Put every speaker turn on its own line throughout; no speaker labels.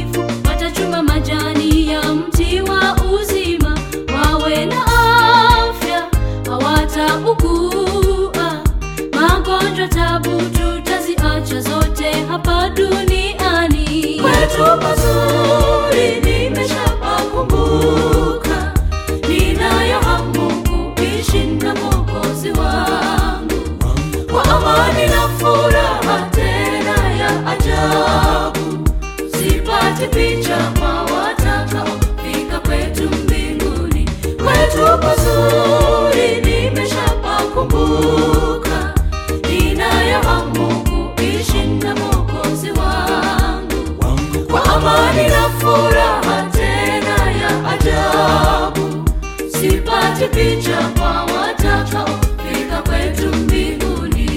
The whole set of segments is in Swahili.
watakatifu watachuma majani ya mti wa uzima, wawe na afya, hawataugua magonjwa, tabu tutaziacha zote hapa duniani.
Kwetu pazuri nimeshapakumbuka, ninayo hamu kuishi na Mwokozi wangu kwa amani na furaha tena ya ajabu. Sipati picha kwa watakaofika kwetu mbinguni. Kwetu pazuri nimeshapakumbuka, ninayo hamu kuishi na Mwokozi wangu kwa amani na furaha tena ya ajabu. Sipati picha kwa watakaofika kwetu mbinguni.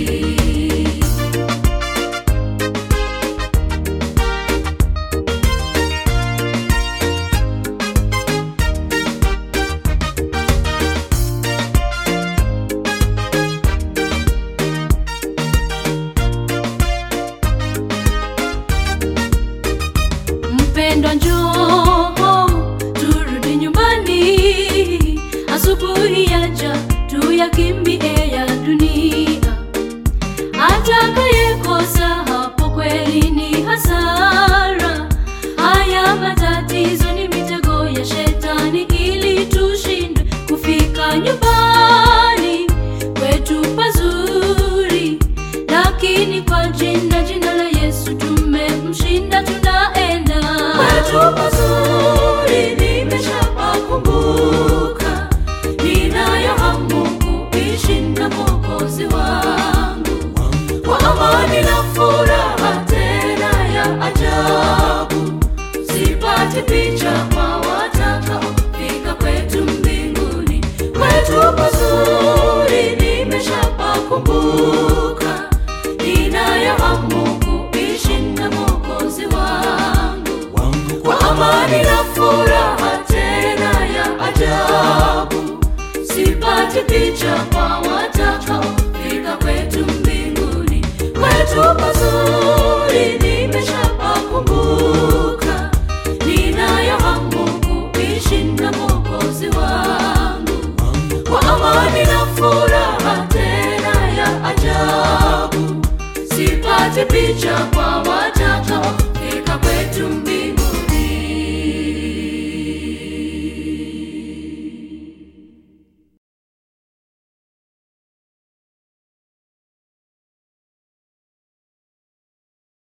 Mpendwa, njoo turudi nyumbani, asubuhi yaja tuyakimbie ya dunia. Atakayekosa hapo kweli ni hasara. Haya matatizo ni mitego ya shetani, ili tushindwe kufika nyumbani kwetu pazuri, lakini kwa jina jina la Yesu tumemshinda, tunaenda
Kwetu pazuri nimeshapakumbuka, ninayo hamu kuishi na Mwokozi wangu kwa amani na furaha tena ya ajabu. Sipati picha kwa watakaofika kwetu mbinguni. Kwetu pazuri nimeshapakumbuka, ninayo hamu kuishi na Mwokozi wangu kwa amani na furaha tena ya ajabu. Sipati picha kwa watakaofika kwetu mbinguni. Kwetu pazuri nimeshapakumbuka, ninayo hamu kuishi na Mwokozi wangu kwa amani na furaha tena ya ajabu. Sipati picha kwa watakaofika